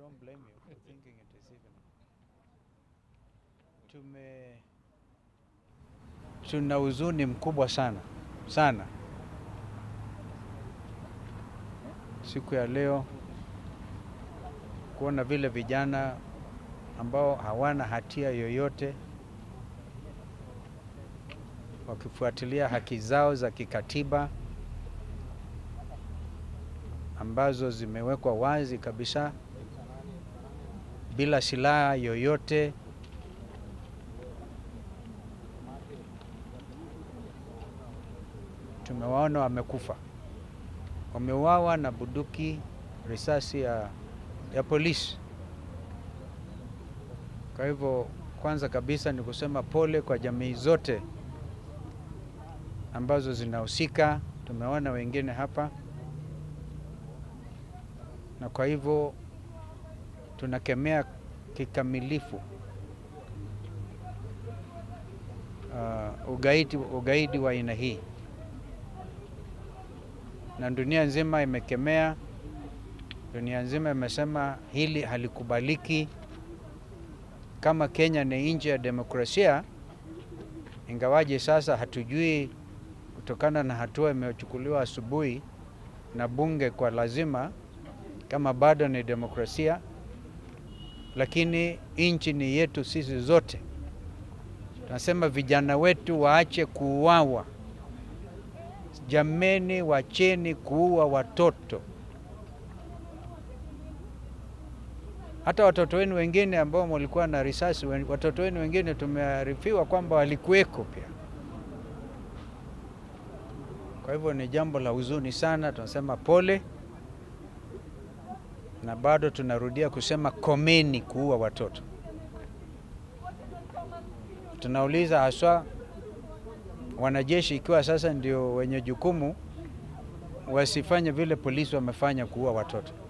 don't blame you for thinking it is even. Tume tuna huzuni mkubwa sana sana siku ya leo kuona vile vijana ambao hawana hatia yoyote wakifuatilia haki zao za kikatiba ambazo zimewekwa wazi kabisa bila silaha yoyote. Tumewaona wamekufa, wameuawa na bunduki, risasi ya, ya polisi. Kwa hivyo, kwanza kabisa ni kusema pole kwa jamii zote ambazo zinahusika. Tumeona wengine hapa, na kwa hivyo tunakemea kikamilifu uh, ugaidi, ugaidi wa aina hii, na dunia nzima imekemea. Dunia nzima imesema hili halikubaliki. Kama Kenya ni nchi ya demokrasia, ingawaje sasa hatujui kutokana na hatua imechukuliwa asubuhi na bunge kwa lazima, kama bado ni demokrasia, lakini nchi ni yetu sisi zote. Tunasema vijana wetu waache kuuawa. Jameni, wacheni kuua watoto. Hata watoto wenu wengine ambao walikuwa na risasi, watoto wenu wengine tumearifiwa kwamba walikuweko pia. Kwa hivyo ni jambo la huzuni sana, tunasema pole, na bado tunarudia kusema komeni kuua watoto. Tunauliza haswa wanajeshi, ikiwa sasa ndio wenye jukumu, wasifanye vile polisi wamefanya kuua watoto.